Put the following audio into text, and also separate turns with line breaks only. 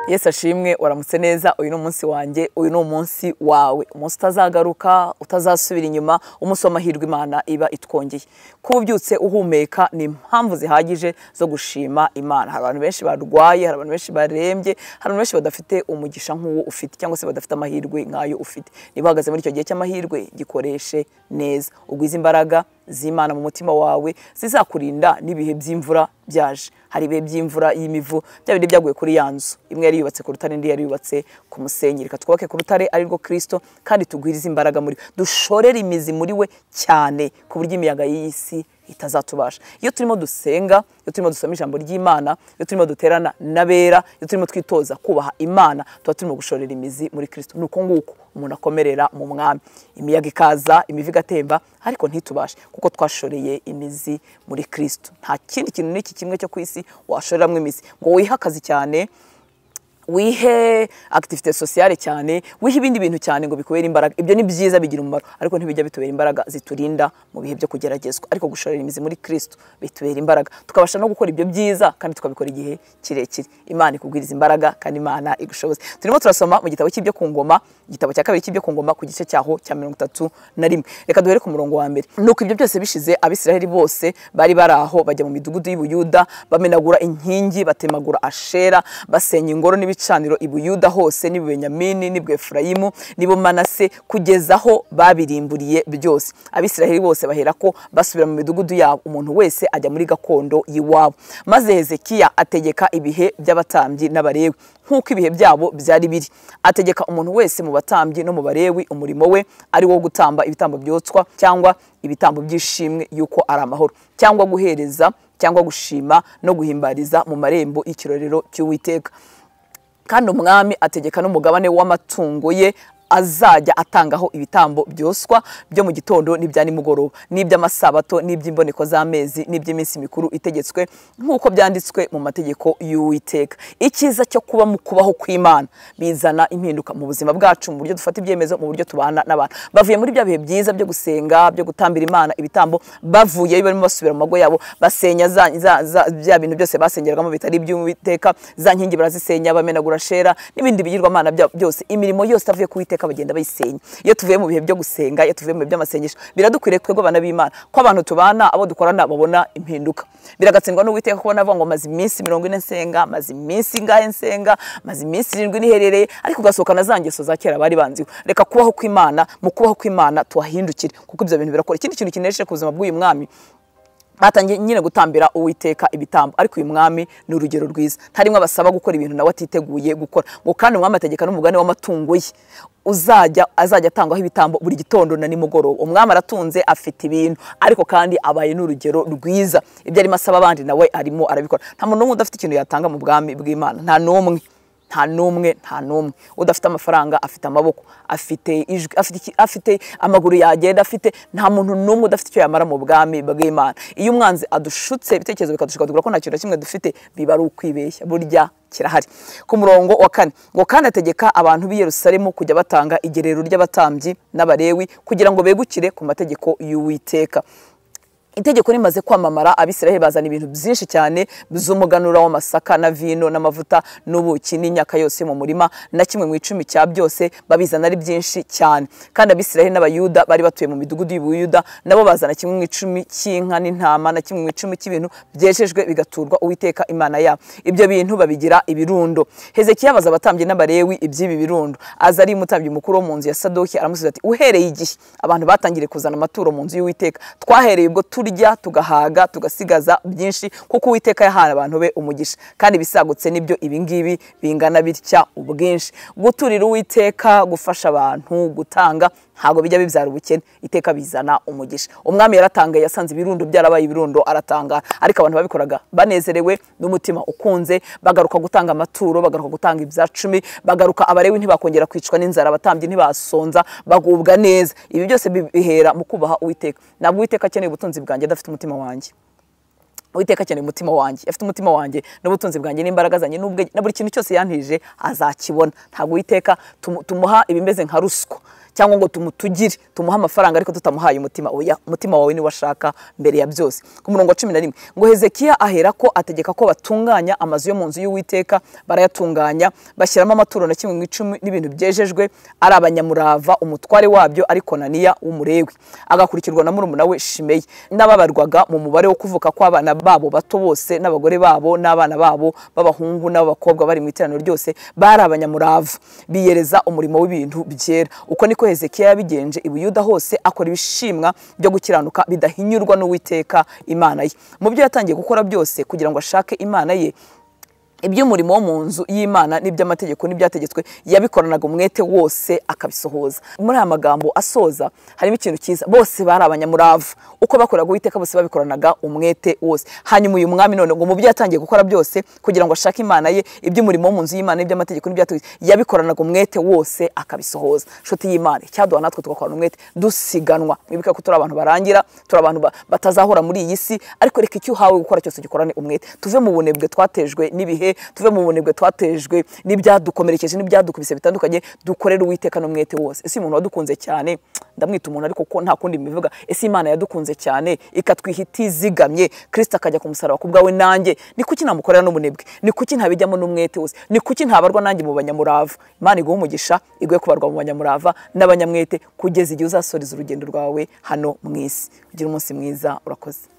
Yesu ashimwe uramutse neza uyu ni umunsi wanjye uyu ni umunsi wawe umunsi utazagaruka utazasubira inyuma umunsi w'amahirwe imana iba itwongeye kuba ubyutse uhumeka ni impamvu zihagije zo gushima imana hari abantu benshi barwaye hari abantu benshi barembye hari abantu benshi badafite umugisha nk'uwo ufite cyangwa se badafite amahirwe nk'ayo ufite niba uhagaze muri icyo gihe cy'amahirwe gikoreshe neza ugwize imbaraga z'imana mu mutima wawe zizakurinda n'ibihe by'imvura byaje hari ibihe by'imvura y'imivu bya bindi byaguye kuri ya nzu imwe yari yubatse ku rutare indi yari yubatse ku musenyi reka twubake ku rutare ari rwo kirisito kandi tugwirize imbaraga muri we dushorere imizi muri we cyane ku buryo imiyaga y'iyi si itazatubasha iyo turimo dusenga iyo turimo dusoma ijambo ry'imana iyo turimo duterana n'abera iyo turimo twitoza kubaha imana tuba turimo gushorera imizi muri kirisito ni uko nguko umuntu akomerera mu mwami imiyaga ikaza imivu igatemba ariko ntitubashe kuko twashoreye imizi muri kirisito nta kindi kintu n'iki kimwe cyo ku isi washoreramo imizi ngo wihe akazi cyane wihe akitivite sosiyale cyane wihe ibindi bintu cyane ngo bikubere imbaraga ibyo ni byiza bigira umumaro ariko ntibijya bitubera imbaraga ziturinda mu bihe byo kugeragezwa ariko gushorera imizi muri kirisito bitubera imbaraga tukabasha no gukora ibyo byiza kandi tukabikora igihe kirekire imana ikubwiriza imbaraga kandi imana igushoboze turimo turasoma mu gitabo cy'ibyo ku ngoma igitabo cya kabiri cy'ibyo ku ngoma ku gice cyaho cya mirongo itatu na rimwe reka duhere ku murongo wa mbere nuko ibyo byose bishize abisiraheli bose bari bari aho bajya mu midugudu y'ubuyuda bamenagura inkingi batemagura ashera basenya ingoro n'ibice ibicaniro i buyuda hose n'ibubenyamini n'ibwefurayimu n'ibu manase kugeza aho babirimburiye byose abisiraheli bose bahera ko basubira mu midugudu yabo umuntu wese ajya muri gakondo y'iwabo maze hezekiya ategeka ibihe by'abatambyi n'abarewi nk'uko ibihe byabo byari biri ategeka umuntu wese mu batambyi no mu barewi umurimo we ari wo gutamba ibitambo byotswa cyangwa ibitambo by'ishimwe y'uko ari amahoro cyangwa guhereza cyangwa gushima no guhimbariza mu marembo y'ikirorero cy'uwiteka kandi umwami ategeka n'umugabane w'amatungo ye azajya atangaho ibitambo byoswa byo mu gitondo n'ibya nimugoroba n'iby'amasabato n'iby'imboneko z'amezi n'iby'iminsi mikuru itegetswe nk'uko byanditswe mu mategeko y'uwiteka icyiza cyo kuba mu kubaho kw'imana bizana impinduka mu buzima bwacu mu buryo dufata ibyemezo mu buryo tubana n'abantu bavuye muri bya bihe byiza byo gusenga byo gutambira imana ibitambo bavuye barimo basubira mu mago yabo basenya bya bintu byose basengerwamo bitari iby'uwiteka za nkingi barazisenya bamenagura shera n'ibindi bigirwamana byose imirimo yose avuye kuwiteka iteka bagenda bayisenya iyo tuvuye mu bihe byo gusenga iyo tuvuye mu bihe by'amasengesho biradukwiriye twebwe abana b'imana ko abantu tubana abo dukorana babona impinduka biragatsindwa n'uwiteka kubona avuga ngo maze iminsi mirongo ine nsenga maze iminsi ingahe nsenga maze iminsi irindwi niherereye ariko ugasohokana za ngeso za kera bari banziwe reka kubaho kw'imana mu kubaho kw'imana tuhahindukire kuko ibyo bintu birakora ikindi kintu kinesheje ku buzima bw'uyu mwami batangiye nyine gutambira uwiteka ibitambo ariko uyu mwami ni urugero rwiza ntarimwe abasaba gukora ibintu nawe atiteguye gukora ngo kandi umwami ategeka n'umugani w'amatungo ye uzajya azajya atangwaho ibitambo buri gitondo na nimugoroba umwami aratunze afite ibintu ariko kandi abaye n'urugero rwiza ibyo arimo asaba abandi nawe arimo arabikora nta muntu n'umwe udafite ikintu yatanga mu bwami bw'imana nta n'umwe nta n'umwe nta n'umwe udafite amafaranga afite amaboko afite ijwi afite amaguru yagenda afite nta muntu n'umwe udafite icyo yamara mu bwami bw'imana iyo umwanzi adushutse ibitekerezo bikadushuka tugura ko nta kintu na kimwe dufite biba ari ukwibeshya burya kirahari ku murongo wa kane ngo kandi ategeka abantu b'i Yerusalemu kujya batanga igerero ry'abatambyi n'abarewi kugira ngo begukire ku mategeko y'uwiteka itegeko rimaze kwamamara abisiraheli bazana ibintu byinshi cyane by'umuganura w'amasaka na vino n'amavuta n'ubuki n'imyaka yose mu murima na kimwe mu icumi cya byose babizana ari byinshi cyane kandi abisiraheli n'abayuda bari batuye mu midugudu y'ubuyuda nabo bazana kimwe mu icumi cy'inka n'intama na kimwe mu icumi cy'ibintu byejejwe bigaturwa uwiteka imana yabo ibyo bintu babigira ibirundo hezekiya abaza abatambyi n'abarewi iby'ibi birundo aza ari umutambyi mukuru wo mu nzu ya sadoki aramusubiza ati uhereye igihe abantu batangiriye kuzana amaturo mu nzu y'uwiteka twahereye ubwo turi turya tugahaga tugasigaza byinshi kuko uwiteka yahaye abantu be umugisha kandi ibisagutse nibyo ibingibi bingana bitya ubwinshi guturira uwiteka gufasha abantu gutanga ntabwo bijya bibyara ubukene iteka bizana umugisha umwami yaratangaye yasanze ibirundo byarabaye ibirundo aratangara ariko abantu babikoraga banezerewe n'umutima ukunze bagaruka gutanga amaturo bagaruka gutanga ibya cumi bagaruka abarewi ntibakongera kwicwa n'inzara abatambyi ntibasonza bagubwa neza ibi byose bihera mu kubaha uwiteka ntabwo uwiteka akeneye ubutunzi bwanjye adafite umutima wanjye uwiteka akeneye umutima wanjye afite umutima wanjye n'ubutunzi bwanjye n'imbaraga zanjye na buri kintu cyose yantije azakibona ntabwo uwiteka tumuha ibimeze nka ruswa cyangwa ngo tumutugire tumuhe amafaranga ariko tutamuhaye umutima oya umutima wawe niwo ashaka mbere ya byose ku murongo wa cumi na rimwe ngo hezekiya ahera ko ategeka ko batunganya amazu yo mu nzu y'uwiteka barayatunganya bashyiramo amaturo na kimwe mu icumi n'ibintu byejejwe ari abanyamurava umutware wabyo ari konaniya w'umurewi agakurikirwa na murumuna we shimeyi n'ababarwaga mu mubare wo kuvuka kw'abana babo bato bose n'abagore babo n'abana babo b'abahungu n'ab'abakobwa bari mu iteraniro ryose bari abanyamurava biyereza umurimo w'ibintu byera uko niko hezekiya yabigenje i buyuda hose akora ibishimwa byo gukiranuka bidahinyurwa n'uwiteka imana ye mu byo yatangiye gukora byose kugira ngo ashake imana ye iby'umurimo wo mu nzu y'imana n'iby'amategeko n'ibyategetswe yabikoranaga umwete wose akabisohoza muri aya magambo asoza harimo ikintu cyiza bose bari abanyamurava uko bakoraga uwiteka bose babikoranaga umwete wose hanyuma uyu mwami none ngo mu byo yatangiye gukora byose kugira ngo ashake imana ye iby'umurimo wo mu nzu y'imana n'iby'amategeko n'ibyategetswe yabikoranaga umwete wose akabisohoza nshuti y'imana icyaduha natwe tugakorana umwete dusiganwa mwibuke ko turi abantu barangira turi abantu ba- batazahora muri iyi si ariko reka icyo uhawe gukora cyose ugikorane umwete tuve mu bunebwe twatejwe n'ibihe tuve mu bunebwe twatejwe n'ibyadukomerekeje n'ibyadukubise bitandukanye dukorere uwiteka n'umwete wose ese umuntu wadukunze cyane ndamwita umuntu ariko ko nta kundi mbivuga ese imana yadukunze cyane ikatwiha itizigamye kirisita akajya ku musaraba ku bwawe nanjye ni kuki namukorera n'ubunebwe ni kuki ntabijyamo n'umwete wose ni kuki ntabarwa nanjye mu banyamurava imana iguha umugisha iguhe kubarwa mu banyamurava n'abanyamwete kugeza igihe uzasoreza urugendo rwawe hano mu isi ugira umunsi mwiza urakoze